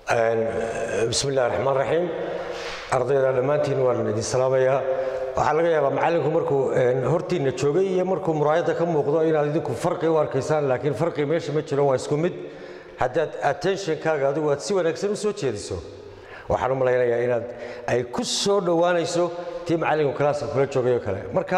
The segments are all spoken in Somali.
bismi illahi raxmaan raxiim ardayda dhammaantiin waan idin salaamayaa waxaa laga yaabaa macallinku markuu hortiinna joogay iyo markuu muraayadda ka muuqdo inaad idinku farqi u arkaysaan laakiin farqi meesha ma jiro waa isku mid haddaad attentionkaaga adigu aad si wanaagsan u soo jeediso waxaan u malaynayaa inaad ay ku soo dhowaanayso tii macallinku kalaaska kula joogay oo kale marka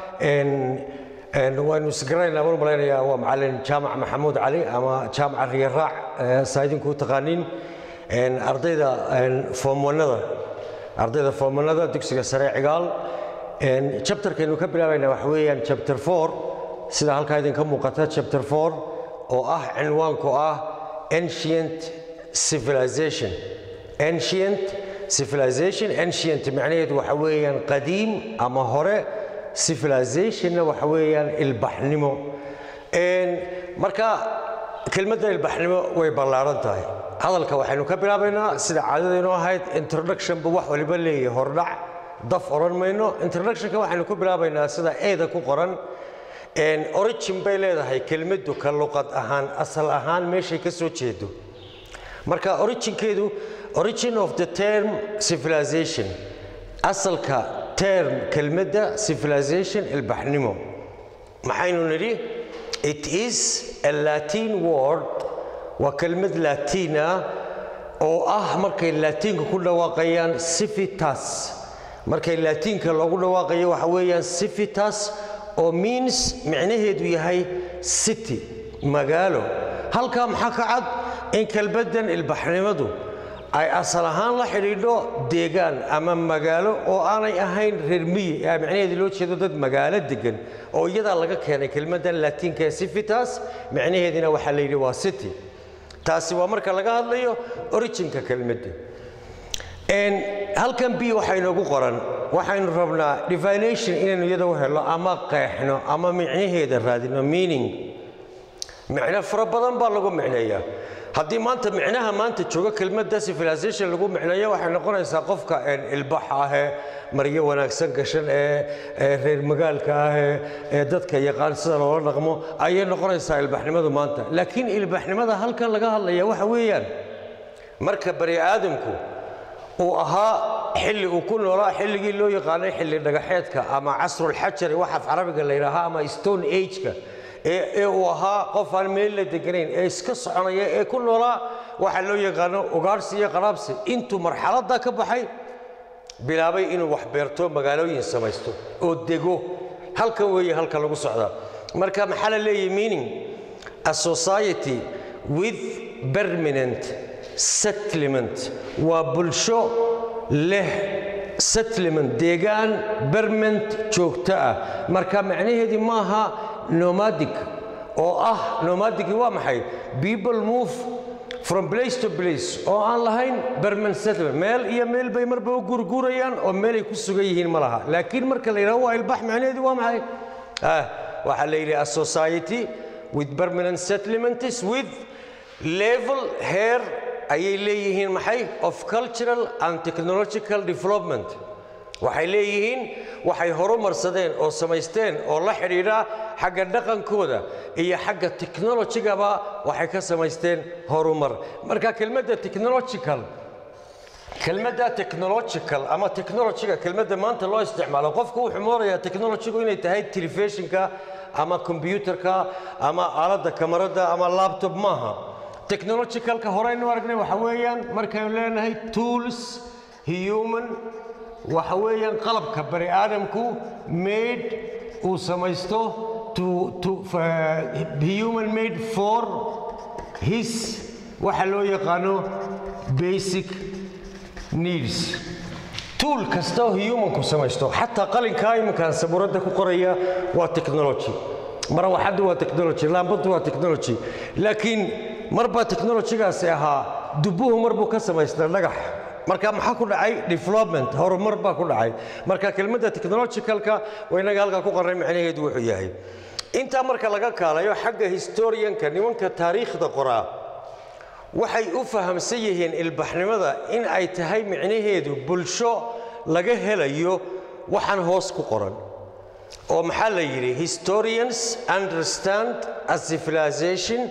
waynu isgaranaynaa baan u malaynayaa waa macallin jaamac maxamuud cali ama jaamaca riyaraac saa idinku u taqaaniin ardayda foomwanada ardayda foomwanada dugsiga sare cigaal chapterkaynu ka bilaabayna waxa weeyaan chapter four sida halkaa idinka muuqata chapter four oo ah cinwaanku ah ancient civilization ancient civilization ancient macnaheedu waxa weeyaan qadiim ama hore civilizationna waxa weeyaan ilbaxnimo marka kelmadda ilbaxnimo way ballaaran tahay hadalka waxaynu ka bilaabaynaa sida caadadaynu ahayd introductionba wax waliba leeyahay hordhac daf odhan mayno introductionka waxaynu ku bilaabaynaa sida eeda ku qoran origin bay leedahay kelmaddu ka luqad ahaan asal ahaan meeshay ka soo jeedo marka originkeedu origin of the term civilization asalka term kelmadda civilization ilbaxnimo maxaynu nidhi it is a latin word waa kelmad laatiina oo ah markay laatiinka ku dhawaaqayaan civitas markay laatiinka loogu dhawaaqayo waxa weeyaan civitas oo means micnaheedu yahay city magaalo halkaa maxaa ka cad in kelmaddan ilbaxnimadu ay asal ahaan la xidhiidho deegaan ama magaalo oo aanay ahayn reer miyi ee micnaheedu loo jeedo dad magaalo degan oo iyadaa laga keenay kelmaddan laatiinka ee civitas micnaheedina waxaa la yidhi waa city taasi waa marka laga hadlayo originka kelmadda halkan b waxaa inoogu qoran waxaynu rabnaa divination inaynu iyada u helo ama qeexno ama micnaheeda raadino meaning micno fara badan baa lagu micneeyaa haddii maanta micnaha maanta jooga kelmadda civilization lagu micneeyo waxay noqonaysaa qofka ilbaxa ahee maryo wanaagsan gashan ee reer magaalka ah ee dadka yaqaan sida loola dhaqmo ayay noqonaysaa ilbaxnimadu maanta laakiin ilbaxnimada halkan laga hadlaya waxa weeyaan marka bani aadamku uu ahaa xilli uu ku noolaa xilligii loo yaqaanay xilli dhagaxeedka ama casrulxajari wax af carabiga la yidhaahaa ama stone ageka ee uu ahaa qof aan meel la deganayn ee iska soconaya ee ku noolaa waxa loo yaqaano ugaarsi iyo qaraabsi intuu marxaladda ka baxay bilaabay inuu wax beerto magaalooyin samaysto oo dego halkan weeye halka lagu socdaa marka maxaa la leeyahay meaning a society with permanent settlement waa bulsho leh settlement deegaan permanent joogto ah marka macnaheedii maaha nomadic oo ah nomadic waa maxay people move from place to place oo aan lahayn permanent settlement meel iyo meel bay marba u gurgurayaan oo meelay ku sugan yihiin ma laha laakiin marka la yidhaho waa ilbax macnaheedii waa maxay waxaa la yidhi a society with permanent settlements with level hair ayay leeyihiin maxay of cultural and technological development waxay leeyihiin waxay horumarsadeen oo samaysteen oo la xidhiidha xagga dhaqankooda iyo xagga technologigaba waxay ka samaysteen horumar marka kelmadda technological kelmadda technological ama technologiga kelmadda maanta loo isticmaalo qofku wuxuu moodayaa technologigu inay tahay telefishinka ama kombyuutarka ama aaladda kamarada ama laptop maaha technologicalka horeynu aragnay waxa weeyaan markaynu leenahay tools human waxa weeyaan qalabka bani aadamku made uu samaysto human made for his waxa loo yaqaano basic needs tuul kasta oo humanku samaysto xataa qalinkaa iminkaan sabuuradda ku qoraya waa technology marawaxaddu waa technology laambaddu waa technology laakiin marbaa technologygaasi ahaa dubbuhu marbuu ka samaystaa dhagax marka maxaa ku dhacay development horumar baa ku dhacay marka kelmadda technologicalka waa inaga halkaa ku qornay macnaheedu wuxuu yahay intaa marka laga kaalayo xagga historianka nimanka taariikhda qoraa waxay u fahamsan yihiin ilbaxnimada in ay tahay micnaheedu bulsho laga helayo waxaan hoos ku qoran oo maxaa la yidhi historians understand a civilization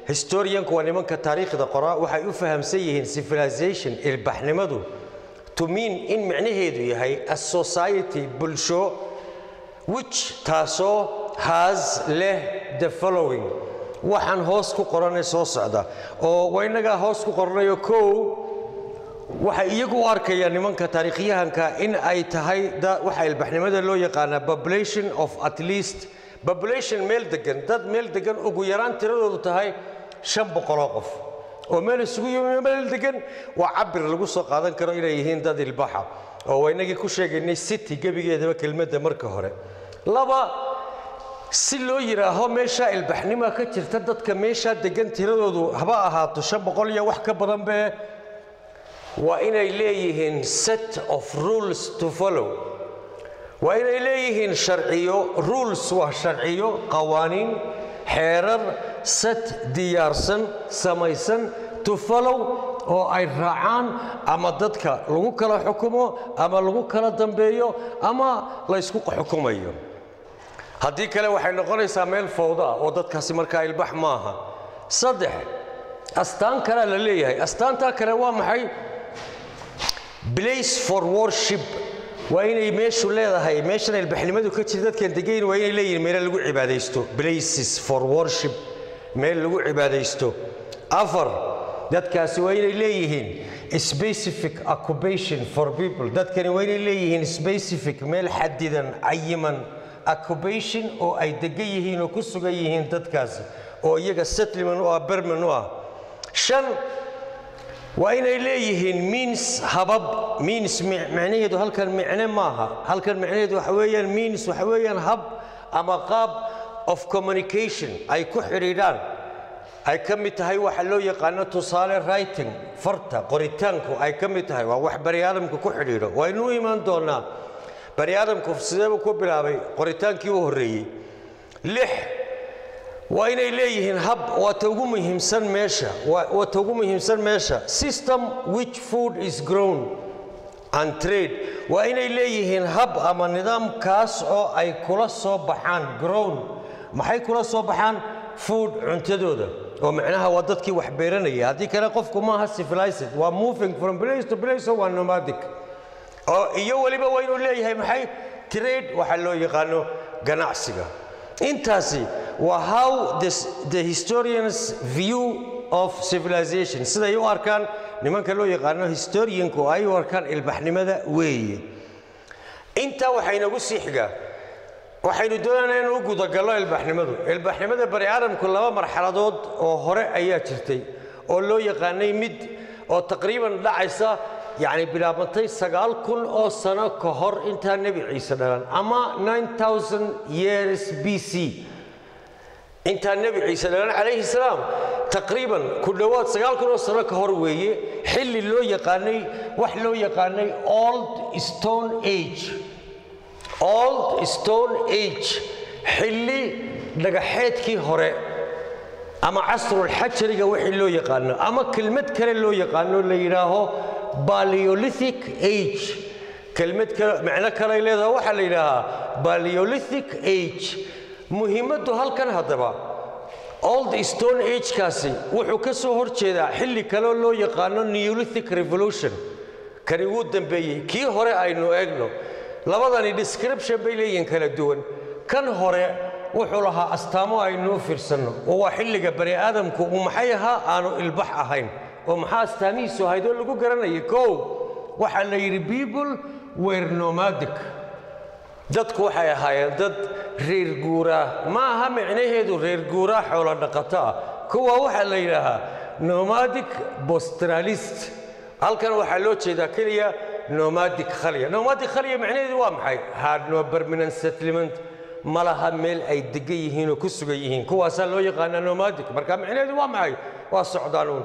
historianku waa nimanka taariikhda qoraa waxay u fahamsan yihiin civilization ilbaxnimadu to mean in micnaheedu yahay a society bulsho which taasoo has leh the following waxaan hoos ku qoranay soo socda oo waa innagaa hoos ku qoranayo kow waxay iyagu u arkayaan nimanka taariikhyahanka in ay tahay waxa ilbaxnimada loo yaqaanaa population of at least population meel degan dad meel degan ugu yaraan tiradoodu tahay shan boqoloo qof oo meel isugu yimi meel degan waa cabir lagu soo qaadan karo inay yihiin dad ilbaxa oo waa inagii ku sheegaynay city gebigeedaba kelmadda marka hore laba si loo yidhaaho meeshaa ilbaxnima ka jirta dadka meeshaa degan tiradoodu haba ahaato shan boqol iyo wax ka badan bee waa inay leeyihiin set of rules to follow waa inay leeyihiin sharciyo rules waa sharciyo qawaaniin xeerar set diyaarsan samaysan to follow oo ay raacaan ama dadka lagu kala xukumo ama lagu kala dambeeyo ama laysku xukumayo haddii kale waxay noqonaysaa meel fawda ah oo dadkaasi markaa ilbax maaha saddex astaan kalea la leeyahay astaantaa kale waa maxay place for worship waa inay meeshu leedahay meeshan ilbaxnimadu ka jira dadkan degayn waa inay leeyihiin meelo lagu cibaadaysto places for worship meel lagu cibaadaysto afar dadkaasi waa inay leeyihiin specific occupation for people dadkani waa inay leeyihiin specific meel xadidan cayiman occupation oo ay degan yihiin oo ku sugan yihiin dadkaasi oo iyaga settlement u ah berman u ah shan waa inay leeyihiin means habab means macnaheedu halkan micne maaha halkan macnaheedu waxa weeyaan means waxa weeyaan hab ama qaab of communication ay ku xidhiidhaan ay ka mid tahay waxa loo yaqaano tusaale writing farta qoritaanku ay ka mid tahay waa wax bani aadamku ku xidhiidho waynu u imaan doonaa bani aadamku sideebuu ku bilaabay qoritaankii u horreeyey lix waa inay leeyihiin hab waa ta ugu muhiimsan meesha waa ta ugu muhiimsan meesha system which food is grown and trade waa inay leeyihiin hab ama nidaamkaas oo ay kula soo baxaan grown maxay kula soo baxaan food cuntadooda oo macnaha waa dadkii wax beeranaya haddii kale qofku maaha civilized waa moving from place to place oo waa nomadic oo iyo weliba waa inuu leeyahay maxay trade waxa loo yaqaano ganacsiga intaasi waa how the historians view of civilization siday u arkaan nimanka loo yaqaano historianku ay u arkaan ilbaxnimada weeye intaa waxaa inagu sii xigaa waxaynu doonaynaa inuu u gudagallo ilbaxnimadu ilbaxnimada bani aadamku laba marxaladood oo hore ayaa jirtay oo loo yaqaanay mid oo taqriiban dhacaysa yacni bilaabantay sagaal kun oo sano ka hor intaa nebi ciise dhalan ama years b c intaa nebi ciise dhalan calayhi salaam taqriiban ku dhowaad sagaal kun oo sano ka hor weeye xilli loo yaqaanay wax loo yaqaanay old stone age old stone age xilli dhagaxeedkii hore ama casrulxajariga wixii loo yaqaano ama kelmad kale loo yaqaano la yidhaaho baleolithic age kelmad kale macno kale ay leedahay waxaa la yidhaahaa baleolithic age muhiimaddu halkan haddaba old stone agekaasi wuxuu ka soo hor jeedaa xilli kaleo loo yaqaano neolithic revolution kani wuu dambeeyey kii hore aynu eegno labadani description bay leeyihiin kala duwan kan hore wuxuu lahaa astaamo aynuu fiirsanno oo waa xilliga bani aadamku uu maxay ahaa aanu ilbax ahayn oo maxaa astaamihiisu ahayd oo lagu garanayay kow waxaa la yidhi people were nomadic dadku waxay ahaayeen dad reer guuraa ma aha micnaheedu reer guuraa xoolo dhaqato ah kuwa waxaa la yidhaahaa nomadic bostralist halkan waxaa loo jeedaa keliya nomadic khalya nomadic khalya macnaheedu waa maxay had no permanent settlement ma laha meel ay degan yihiin oo ku sugan yihiin kuwaasaa loo yaqaanaa nomadic marka macnaheedu waa maxay waa socdaanuun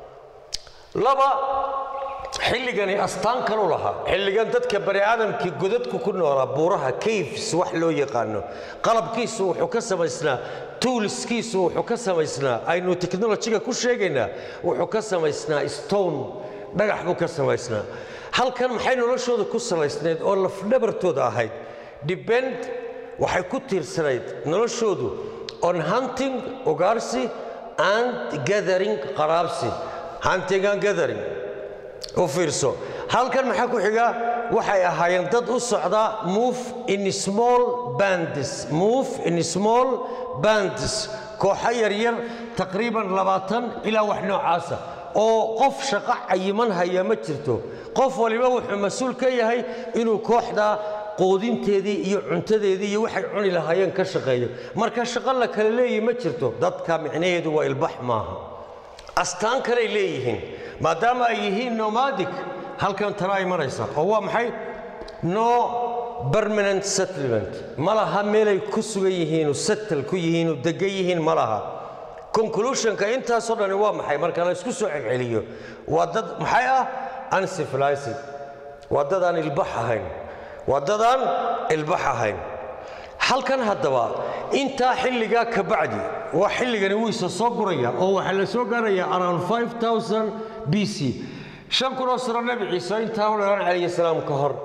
laba xilligani astaan kalu lahaa xilligan dadka bani aadamkii godadku ku noolaa buuraha caves wax loo yaqaano qalabkiisu wuxuu ka samaysnaa tuulskiisu wuxuu ka samaysnaa aynu teknolojiga ku sheegaynaa wuxuu ka samaysnaa stone dhagax buu ka samaysnaa halkan maxay noloshooda ku salaysnayd oo lafdhabartooda ahayd depend waxay ku tiirsanayd noloshoodu on hunting ugaarsi and gathering qaraabsi hunting and gathering u fiirso halkan maxaa ku xiga waxay ahaayeen dad u socda move in small bands move in small bands kooxo yaryar taqriiban labaatan ilaa wax noocaasa oo qof shaqo cayiman haya ma jirto qof waliba wuxuu mas-uul ka yahay inuu kooxda qoodinteedii iyo cuntadeedii iyo waxay cuni lahaayeen ka shaqeeyo marka shaqo la kala leeyahi ma jirto dadka micnaheedu waa ilbax maaha astaan kaley leeyihiin maadaama ay yihiin nomadic halkan tana ay maraysa oo waa maxay no permanent settlement ma laha meelay ku sugan yihiinu settle ku yihiinu degan yihiin ma laha conclusionka intaasoo dhani waa maxay marka la isku soo celceliyo waa dad maxay ah uncivilized waa dad aan ilbax ahayn waa dad aan ilbax ahayn halkan haddaba intaa xilligaa ka bacdi waa xilligani wuu isa soo guraya oo waxaa la soo gaaraya around 5000 b c shan kunoo sano nebi ciise intaa u dhalan calayhi salaam ka hor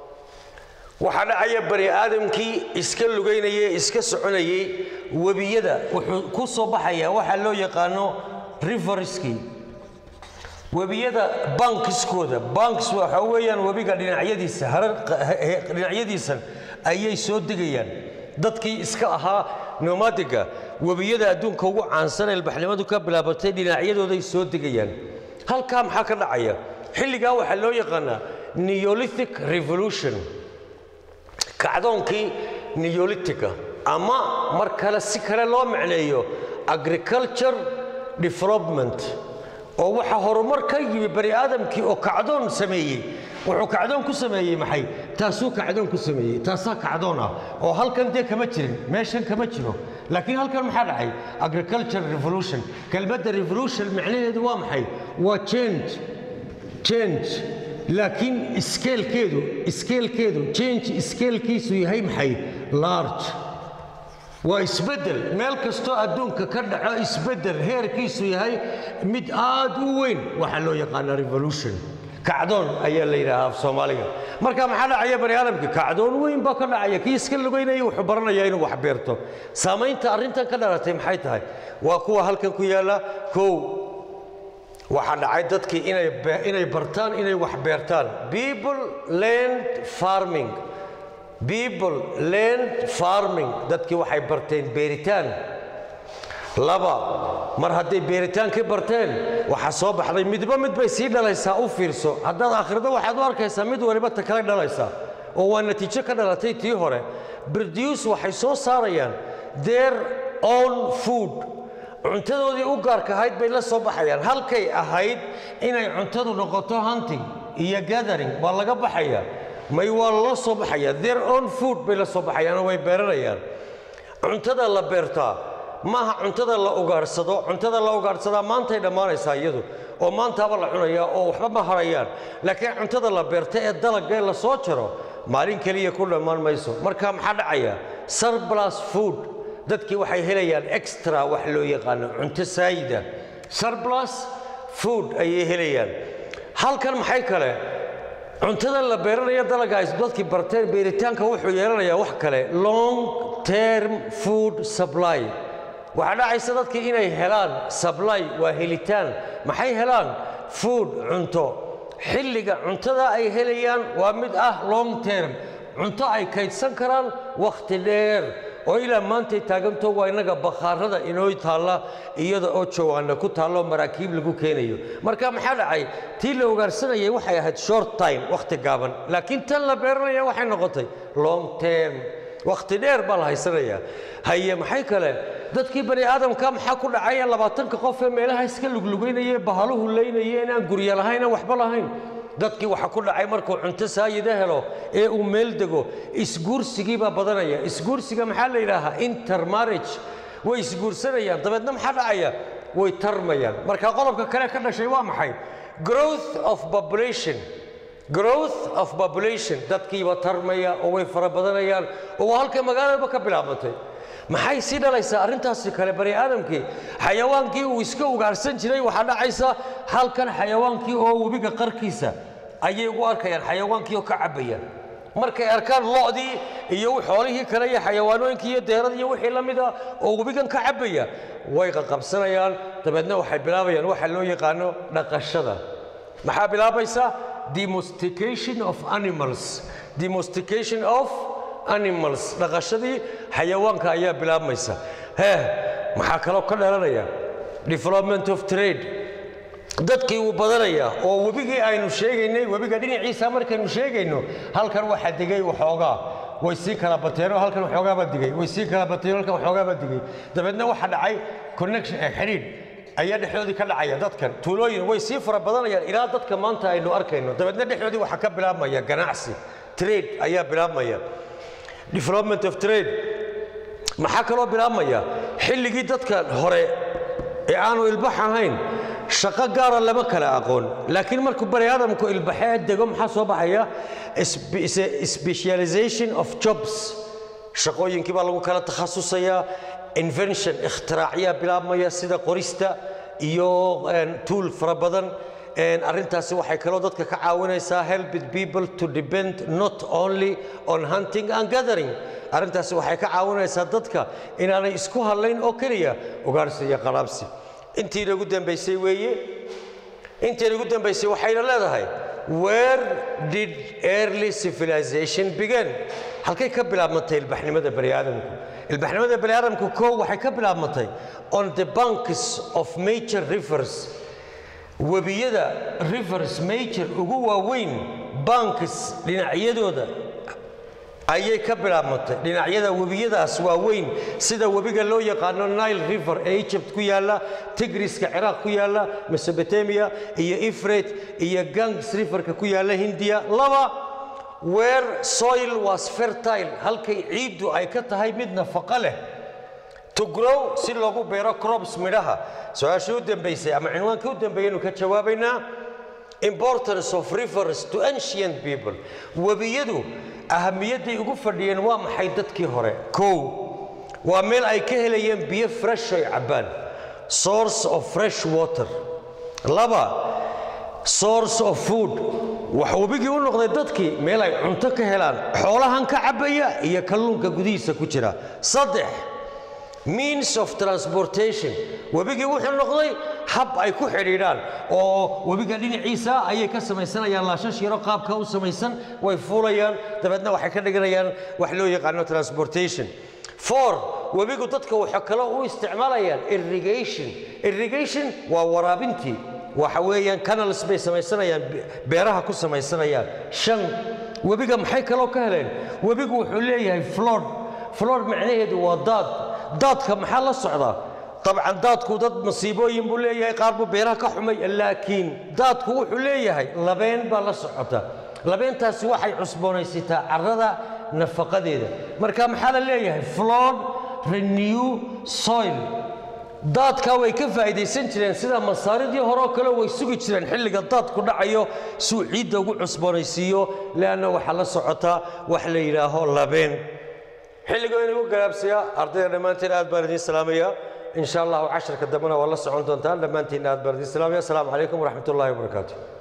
waxaa dhacaya bani aadamkii iska lugaynayay iska soconayay webiyada wuxuu ku soo baxaya waxaa loo yaqaano riverskii webiyada bankiskooda banks waxa weeyaan webiga dhinacyadiisa harar dhinacyadiisan ayay soo degayaan dadkii iska ahaa nomadiga webiyada adduunka ugu caansan ilbaxnimadu ka bilaabatay dhinacyadooday soo degayaan halkaa maxaa ka dhacaya xilligaa waxaa loo yaqaanaa neolithic revolution kacdoonkii neolithica ama mar kale si kale loo macneeyo agriculture development oo waxaa horumar ka yimi bani aadamkii oo kacdoon sameeyey wuxuu kacdoon ku sameeyey maxay taasuu kacdoon ku sameeyey taasaa kacdoon ah oo halkan dee kama jirin meeshan kama jiro laakiin halkan maxaa dhacay agriculture revolution kelmadda revolution macnaheedu waa maxay waa change change laakiin iskeelkeedu iskeelkeedu change iskeelkiisu yahay maxay large waa isbeddel meel kastoo adduunka ka dhaco isbeddel heerkiisu yahay mid aad u weyn waxaa loo yaqaanaa revolution kacdoon ayaa la yidhaahaa af soomaaliga marka maxaa dhacaya bani aadamka kacdoon weyn baa ka dhacaya kii iska lugaynaya wuxuu baranayaa inuu wax beerto saamaynta arrintan ka dhalatay maxay tahay waa kuwa halkan ku yaalla kow waxaa dhacay dadkii inay inay bartaan inay wax beertaan people land farming people land farming dadkii waxay barteen beeritaan laba mar hadday beeritaankii barteen waxaa soo baxday midba mid bay sii dhalaysaa u fiirso haddaad akhrido waxaad u arkaysaa mid waliba ta kale dhalaysaa oo waa natiijo ka dhalatay tii hore produce waxay soo saarayaan their own food cuntadoodii u gaarka ahayd bay la soo baxayaan halkay ahayd inay cuntadu noqoto hunting iyo gathering waa laga baxaya may waa loo soo baxaya their own food bay la soo baxayaanoo way beeranayaan cuntada la beertaa maaha cuntada la ugaadhsado cuntada la ugaadhsadaa maantay dhammaanaysaa iyadu oo maantaaba la cunayaa oo waxba ma harayaan laakiin cuntada la beerta ee dalagee la soo jaro maalin keliya ku dhammaan mayso marka maxaa dhacaya surplus food dadkii waxay helayaan extra wax loo yaqaano cunto saayida surplus food ayay helayaan halkan maxay kale cuntada la beeranaya dalaga ay dadkii barteen beeritaanka wuxuu yeelanayaa wax kale long term food supply waxaa dhacaysa dadkii inay helaan supply waa helitaan maxay helaan food cunto xilliga cuntada ay helayaan waa mid ah long term cunto ay kaydsan karaan wakhti dheer oo ilaa maantay taaganto waa innaga bakhaarada inoo taalla iyada oo jawaana ku taallo maraakiib lagu keenayo marka maxaa dhacay tii la ugaarsanayay waxay ahayd short time wakhti gaaban laakiin tan la beeranaya waxay noqotay long term wakhti dheer baa la haysanayaa haye maxay kale dadkii bani aadamka maxaa ku dhacaya labaatanka qof ee meelaha iska luglugaynaya bahaluhu laynaya inaan guryo lahayn aan waxba lahayn dadkii waxaa ku dhacay markuu cunto saayida helo ee uu meel dego isguursigii baa badanaya isguursiga maxaa la yidhaahaa intermarriage way isguursanayaan dabeedna maxaa dhacaya way tarmayaan marka qodobka kale ka dhashay waa maxay growth of population growth of population dadkiiba tarmaya oo way fara badanayaan oo waa halkay magaaladaba ka bilaabantay maxay sii dhalaysaa arrintaasi kale bani aadamkii xayawaankii uu iska ugaarsan jiray waxaa dhacaysa halkan xayawaankii oo webiga qarkiisa ayay ugu arkayaan xayawaankii oo ka cabbayaan markay arkaan lo'dii iyo xoolihii kale iyo xayawaanooyinkii iyo deeradii iyo wixii la mid ah oo webigan ka cabbaya way qaqabsanayaan dabeedna waxay bilaabayaan waxa loo yaqaano dhaqashada maxaa bilaabaysa domestication of animals domestication of animals dhaqashadii xayawaanka ayaa bilaabmaysa hee maxaa kaloo ka dhalanaya development of trade dadkii wuu badanayaa oo webigii aynu sheegaynay webiga dhinaciisa markaynu sheegayno halkan waxaa degay waxoogaa way sii kala bateenoo halkan waxoogaabaa digay way sii kala bateen halkan waxoogaabaa digay dabeedna waxaa dhacay connection ee xidhiidh ayaa dhexdoodii ka dhacaya dadkan tuulooyin way sii fara badanayaan ilaa dadka maanta aynu arkayno dabeedna dhexdoodii waxaa ka bilaabmaya ganacsi trade ayaa bilaabmaya development of trade maxaa kaloo bilaabmaya xilligii dadkan hore ee aanu ilbax ahayn shaqo gaara lama kala aqoon laakiin markuu bani aadamku ilbaxee dego maxaa soo baxaya specialization of jobs shaqooyinkii baa lagu kala takhasusayaa invention ikhtiraacyaa bilaabmaya sida qorista iyo tuul fara badan arrintaasi waxay kaloo dadka ka caawinaysaa helping people to depend not only on hunting and gathering arrintaasi waxay ka caawinaysaa dadka inaanay isku hadlayn oo keliya ugaarsi iyo qalaabsi intii nagu dambaysay weeye intii nagu dambaysay waxayna leedahay where did early civilization begin halkay ka bilaabmantay ilbaxnimada bani aadamku ilbaxnimada bani aadamku koo waxay ka bilaabmantay on the banks of major rivers webiyada rivers major ugu waaweyn banks dhinacyadooda ayay ka bilaabmantay dhinacyada webiyadaas waaweyn sida webiga loo yaqaano nile river ee egypt ku yaalla tigriska ciraaq ku yaalla mesobotamia iyo ifrate iyo gangs riverka ku yaalla hindiya laba where soil was fertile halkay ciiddu ay ka tahay mid nafaqo leh to grow si loogu beero crops midhaha su-aashii u dambaysay ama cinwaankii u dambeeyaynu ka jawaabaynaa importance of rivers to ancient people webiyadu ahamiyadday ugu fadhiyeen waa maxay dadkii hore kow waa meel ay ka helayeen biyo fresh oy cabbaan source of fresh water laba source of food wax webigii u noqday dadkii meel ay cunto ka helaan xoolahan ka cabbaya iyo kalluunka gudihiisa ku jira saddex means of transportation webigii wuxuu noqday hab ay ku xidhiidhaan oo webiga dhinaciisa ayay ka samaysanayaan laashash yaro qaabka u samaysan way fuulayaan dabeedna waxay ka dhiganayaan wax loo yaqaano transportation four webigu dadka waxa kale u isticmaalayaan irrigation irrigation waa waraabintii waxa weeyaan canals bay samaysanayaan beeraha ku samaysanayaan shan webiga maxay kaloo ka heleen webigu wuxuu leeyahay flood flood macnaheedu waa daad daadka maxaa la socdaa dabcan daadku dad masiibooyin buu leeyahay qaar buu beeraha ka xumay laakiin daadku wuxuu leeyahay labeen baa la socota labeentaasi waxay cusboonaysataa carrada nafaqadeeda marka maxaa la leeyahay flood renew soil daadkaa way ka faa'iidaysan jireen sida masaaridii horeo kale way sugi jireen xilliga daadku dhacayo suu ciidda ugu cusboonaysiiyo leanna waxaa la socotaa wax la yidhaaho labeen xilligoo inagu galaabsayaa ardayda dhammaanteen aad baan idiin salaamayaa in sha allahu casharka dambena waa la socon doontaan dhammaantiin aad baan idiin salaamaya asalaamu calaykum waraxmat ullahi wabarakaatu